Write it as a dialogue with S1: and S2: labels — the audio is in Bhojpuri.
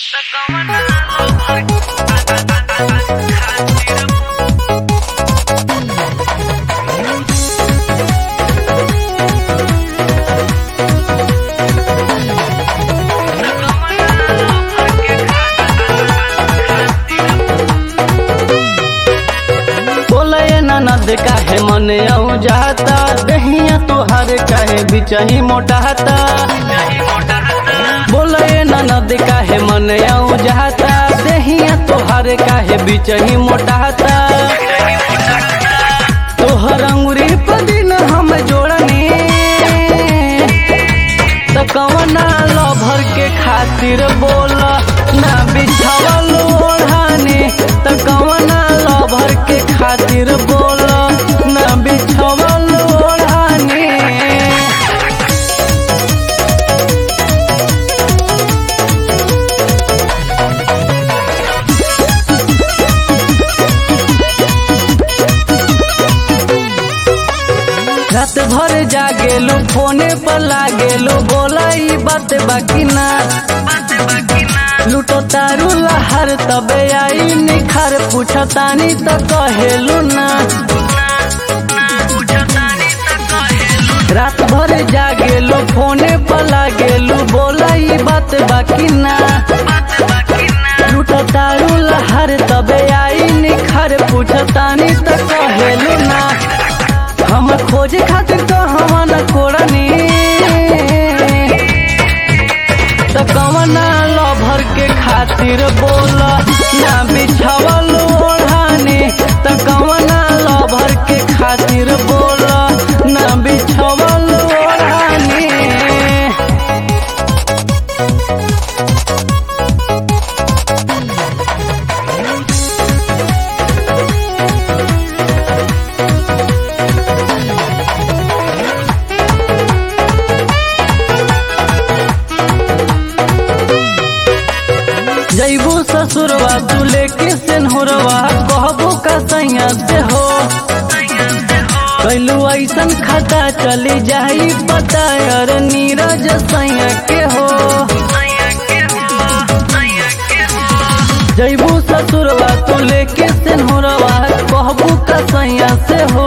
S1: बोले ननद काहे मने औ जाता दहिया तोहर काहे बिचही मोटाता बोले ननद काहे मने औ जाता दहिया तोहर काहे बिचही मोटाता तोहर अंगुरी पर दिन हम जोड़नी तो कवना लभर के खातिर बोल ना बिछावल ओढ़ानी तो कवना लभर के खातिर बोल ना बिछावल ओढ़ानी रात भर जागेलू फोने पर लागेलू बोला ई बात बाकी ना लूटो तारू लहर तबे आई निखर पूछतानी त कहेलू ना रात भर जागेलू फोने पर लागेलू बोला ई बात बाकी ना लूटो तारू लहर तबे आई निखर पूछतानी त कहेलू ना हम खोजे खातिर तो हम न कोड़नी तो कवना लभर के खातिर बोल ना बिछावल ओढ़ानी तो कवना लभर के खातिर बोल ना बिछावल ओढ़ानी जैबू ससुरवा तू लेके सेनहुरवा कहबू का सैया से हो कैलू ऐसन खाता चली जाई पता यार नीरज सैया के हो जैबू ससुरवा तू लेके सेनहुरवा कहबू का सैया से हो